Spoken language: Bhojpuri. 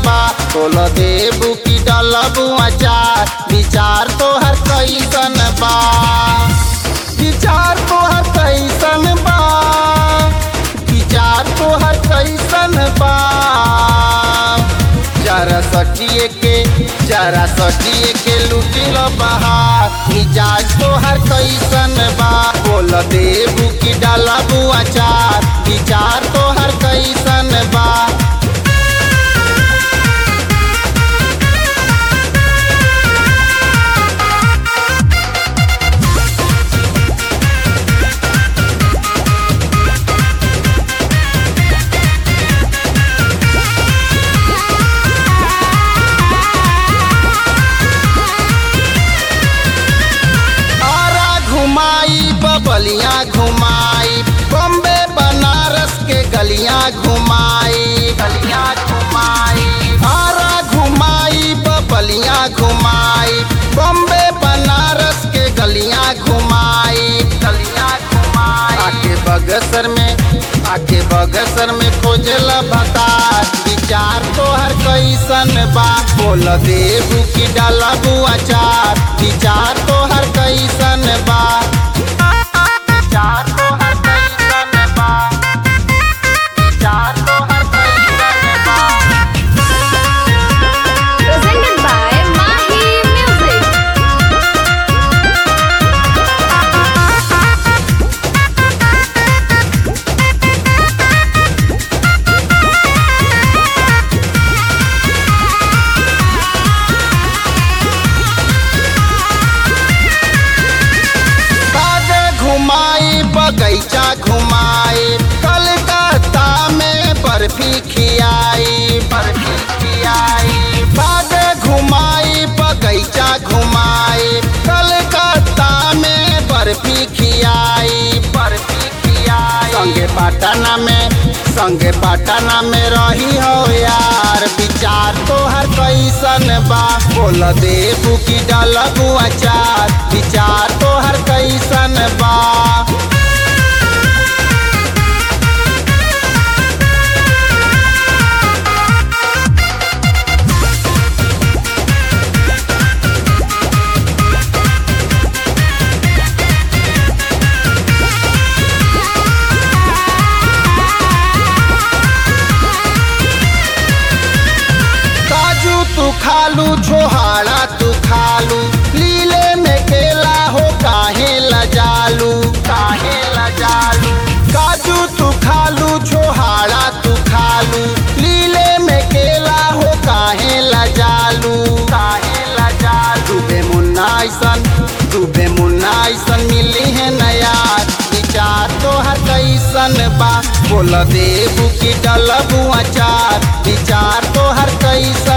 बा बोल देबू की डलबू अचार विचार तोहर कैसन बा विचार तोहर कैसन बा विचार तोहर कैसन बा जरा सटिए के जरा सटिए के लुटिल बहार मिजाज तोहर कैसन बा बोल देबू की डालबू अचार विचार तोहर कैसन बा आरा घुमाई बबलियाँ घुमाई बॉम्बे बनारस के गलियाँ घुमाई गलियाँ घुमाई आरा घुमाई बबलियाँ घुमाई बॉम्बे बनारस के गलियाँ घुमाई गलियाँ घुमाई आके बगसर में आके बगसर में खोजला भतार विचार तोहर कैसन बा बोल देबू की डालबू अचार विचार तोहर कैसन बा विचार तोहर कैसन बा विचार तोहर कैसन बा Presented by Mahi Music. कागे घुमाई बगैचा घुमाई कलकत्ता में बर्फी खियाई बर्फी खियाई कागे घुमाई बगैचा घुमाई कलकत्ता में बर्फी खियाई बर्फी खियाई संगे पटना में संगे पटना में रही हो यार विचार तोहर कैसन बा बोल देबू की डलबू अचार विचार तोहर कैसन बा काजू तू खालू छोहाड़ा तू खालू लीले में केला हो काहे लजालू काहे लजालू काजू तू खालू छोहाड़ा तू खालू लीले में केला हो काहे लजालू काहे लजालू डूबे मुन्ना ऐसन डूबे मुन्ना ऐसन मिली है नया विचार तोहर कैसन बा बोल देबू की डलबू अचार विचार तोहर कैसन